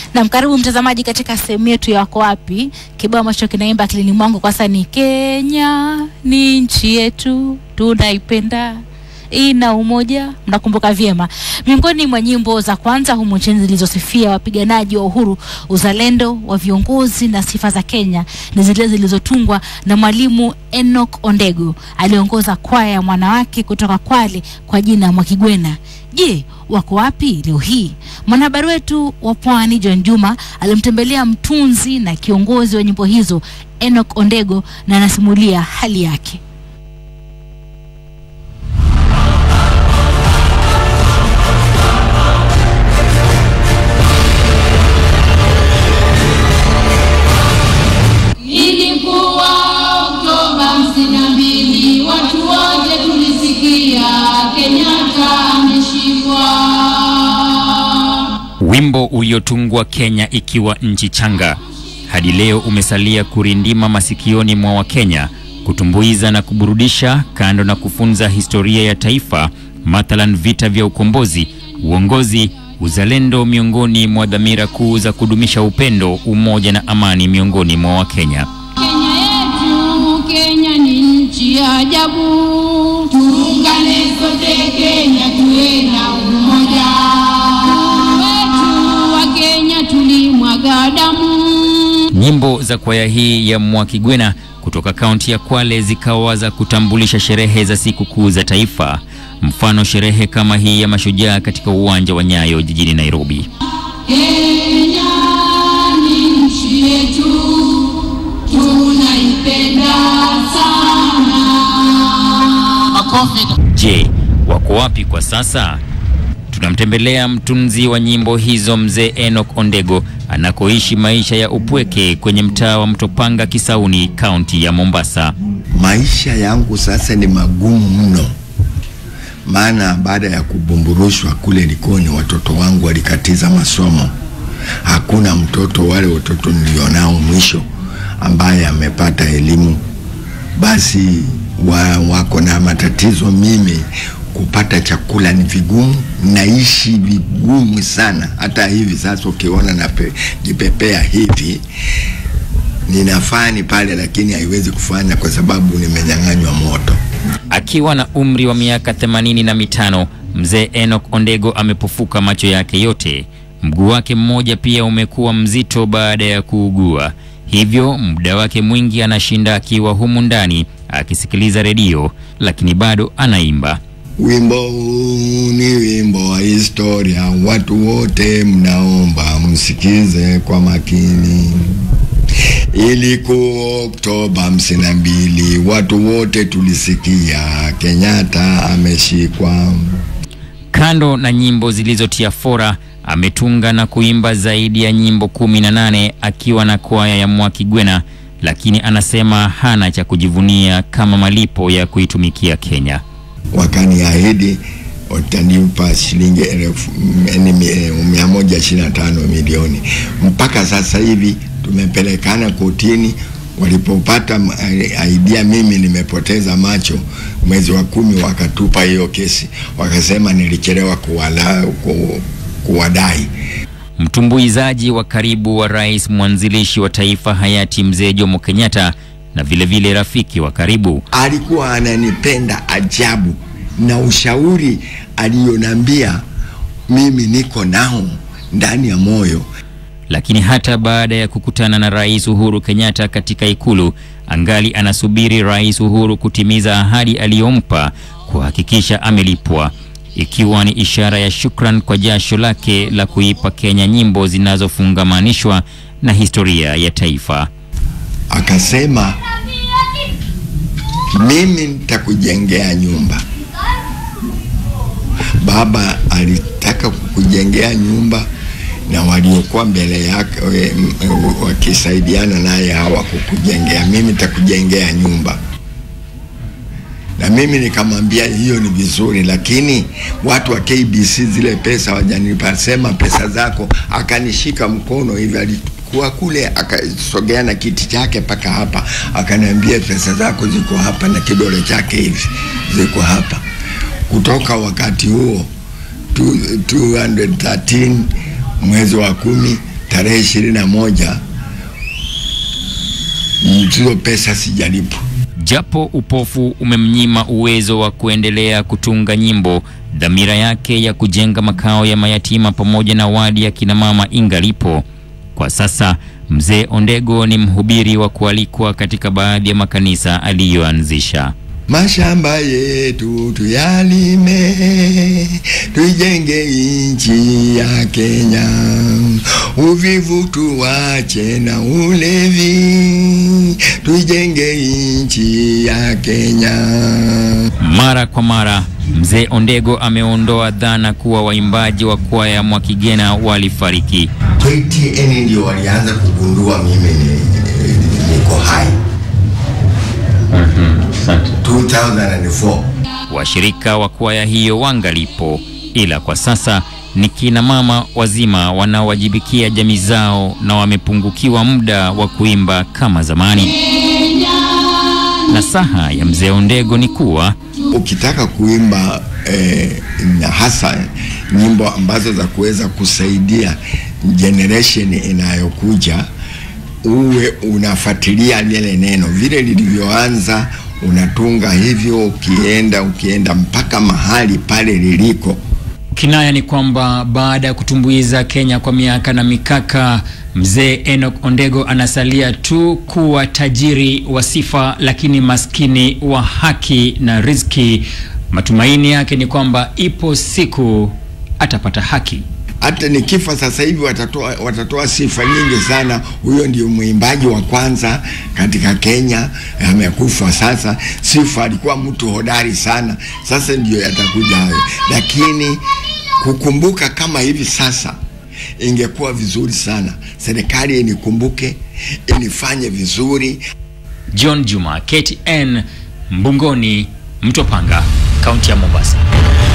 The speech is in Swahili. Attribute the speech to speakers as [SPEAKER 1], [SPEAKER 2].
[SPEAKER 1] Na karibu mtazamaji katika sehemu yetu ya wako wapi. Kibao ambacho kinaimba akilini mwangu kwa sasa ni Kenya ni nchi yetu tunaipenda ina umoja. Mnakumbuka vyema, miongoni mwa nyimbo za kwanza humu nchini zilizosifia wapiganaji wa uhuru, uzalendo wa viongozi na sifa za Kenya ni zile zilizotungwa na Mwalimu Enoch Ondego. Aliongoza kwaya ya mwanawake kutoka Kwale kwa jina Mwakigwena. Je, wako wapi leo hii? Mwanahabari wetu wa Pwani John Juma alimtembelea mtunzi na kiongozi wa nyimbo hizo Enoch Ondego na anasimulia hali yake.
[SPEAKER 2] Ilikuwa Oktoba hamsini na mbili, watu wote tulisikia Kenyatta ameshikwa.
[SPEAKER 3] Wimbo uliotungwa Kenya ikiwa nchi changa hadi leo umesalia kurindima masikioni mwa Wakenya, kutumbuiza na kuburudisha, kando na kufunza historia ya taifa, mathalan vita vya ukombozi, uongozi, uzalendo, miongoni mwa dhamira kuu za kudumisha upendo, umoja na amani miongoni mwa Wakenya.
[SPEAKER 2] Kenya yetu, Kenya ni nchi ya ajabu. Tuungane sote Kenya, tuwe na umoja wetu. Wa Kenya tulimwaga damu.
[SPEAKER 3] Nyimbo za kwaya hii ya Mwakigwena kutoka kaunti ya Kwale zikawa za kutambulisha sherehe za siku kuu za taifa, mfano sherehe kama hii ya mashujaa katika uwanja wa Nyayo jijini Nairobi.
[SPEAKER 2] Kenya ni nchi yetu, tunaipenda sana. Makofi.
[SPEAKER 3] Je, wako wapi kwa sasa? Tunamtembelea mtunzi wa nyimbo hizo mzee Enoch Ondego anakoishi maisha ya upweke kwenye mtaa wa Mtopanga Kisauni, kaunti ya Mombasa.
[SPEAKER 4] Maisha yangu sasa ni magumu mno, maana baada ya kubumburushwa kule Likoni, watoto wangu walikatiza masomo. Hakuna mtoto, wale watoto nilionao mwisho ambaye amepata elimu, basi wa, wako na matatizo. Mimi kupata chakula ni vigumu, naishi vigumu sana. Hata hivi sasa ukiona najipepea hivi ninafaa ni pale, lakini haiwezi kufanya kwa sababu nimenyang'anywa moto.
[SPEAKER 3] Akiwa na umri wa miaka themanini na mitano, mzee Enoch Ondego amepofuka macho yake yote. Mguu wake mmoja pia umekuwa mzito baada ya kuugua, hivyo muda wake mwingi anashinda akiwa humu ndani akisikiliza redio, lakini bado anaimba.
[SPEAKER 4] Wimbo huu ni wimbo wa historia, watu wote mnaomba msikize kwa makini. Ilikuwa Oktoba hamsini na mbili, watu wote tulisikia Kenyatta ameshikwa.
[SPEAKER 3] Kando na nyimbo zilizotia fora, ametunga na kuimba zaidi ya nyimbo kumi na nane akiwa na kwaya ya Mwakigwena, lakini anasema hana cha kujivunia kama malipo ya kuitumikia Kenya.
[SPEAKER 4] Wakaniahidi watanipa shilingi elfu yani mi- mia moja ishirini na tano milioni. Mpaka sasa hivi tumepelekana kotini. Walipopata m- i- idea mimi nimepoteza macho, mwezi wa kumi wakatupa hiyo kesi, wakasema nilichelewa kuwala, ku, kuwadai.
[SPEAKER 3] Mtumbuizaji wa karibu wa rais mwanzilishi wa taifa hayati mzee Jomo Kenyatta na vilevile vile rafiki wa karibu.
[SPEAKER 4] alikuwa ananipenda ajabu, na ushauri aliyonambia mimi niko nao ndani ya moyo.
[SPEAKER 3] Lakini hata baada ya kukutana na Rais Uhuru Kenyatta katika ikulu, angali anasubiri Rais Uhuru kutimiza ahadi aliyompa kuhakikisha amelipwa, ikiwa ni ishara ya shukran kwa jasho lake la kuipa Kenya nyimbo zinazofungamanishwa na historia ya taifa.
[SPEAKER 4] Akasema mimi nitakujengea nyumba. Baba alitaka kukujengea nyumba na waliokuwa mbele yake we- m- wakisaidiana naye hawakukujengea, mimi nitakujengea nyumba. Na mimi nikamwambia hiyo ni vizuri, lakini watu wa KBC zile pesa wajanipa, sema pesa zako. Akanishika mkono hivi, alikuwa kule, akasogea na kiti chake mpaka hapa, akaniambia pesa zako ziko hapa, na kidole chake hivi ziko hapa. Kutoka wakati huo tu- 213 mwezi wa kumi tarehe ishirini na moja hizo pesa sijalipwa.
[SPEAKER 3] Japo upofu umemnyima uwezo wa kuendelea kutunga nyimbo, dhamira yake ya kujenga makao ya mayatima pamoja na wadi ya kinamama ingalipo. Kwa sasa mzee Ondego ni mhubiri wa kualikwa katika baadhi ya makanisa aliyoanzisha.
[SPEAKER 4] Mashamba yetu tuyalime, tuijenge nchi ya Kenya. Uvivu tuwache na ulevi, tuijenge nchi ya Kenya.
[SPEAKER 3] Mara kwa mara mzee Ondego ameondoa dhana kuwa waimbaji wa kwaya Mwakigena walifariki.
[SPEAKER 4] KTN ndio walianza kugundua mimi ni, niko hai 2004.
[SPEAKER 3] Washirika wa kwaya hiyo wangalipo, ila kwa sasa ni kina mama wazima wanaowajibikia jamii zao na wamepungukiwa muda wa kuimba kama zamani. Nasaha ya mzee Ondego ni kuwa
[SPEAKER 4] ukitaka kuimba eh, na hasa nyimbo ambazo za kuweza kusaidia generation inayokuja uwe unafuatilia lile neno vile lilivyoanza, unatunga hivyo, ukienda ukienda mpaka mahali pale liliko.
[SPEAKER 5] Kinaya ni kwamba baada ya kutumbuiza Kenya kwa miaka na mikaka, mzee Enoch Ondego anasalia tu kuwa tajiri wa sifa, lakini maskini wa haki na riziki. Matumaini yake ni kwamba ipo siku atapata haki.
[SPEAKER 4] Hata nikifa sasa hivi watatoa, watatoa sifa nyingi sana. Huyo ndio mwimbaji wa kwanza katika Kenya, amekufa sasa. Sifa alikuwa mtu hodari sana, sasa ndio yatakuja hayo, lakini kukumbuka kama hivi sasa ingekuwa vizuri sana, serikali inikumbuke, inifanye vizuri.
[SPEAKER 5] John Juma, KTN, Mbungoni, Mtopanga, kaunti ya Mombasa.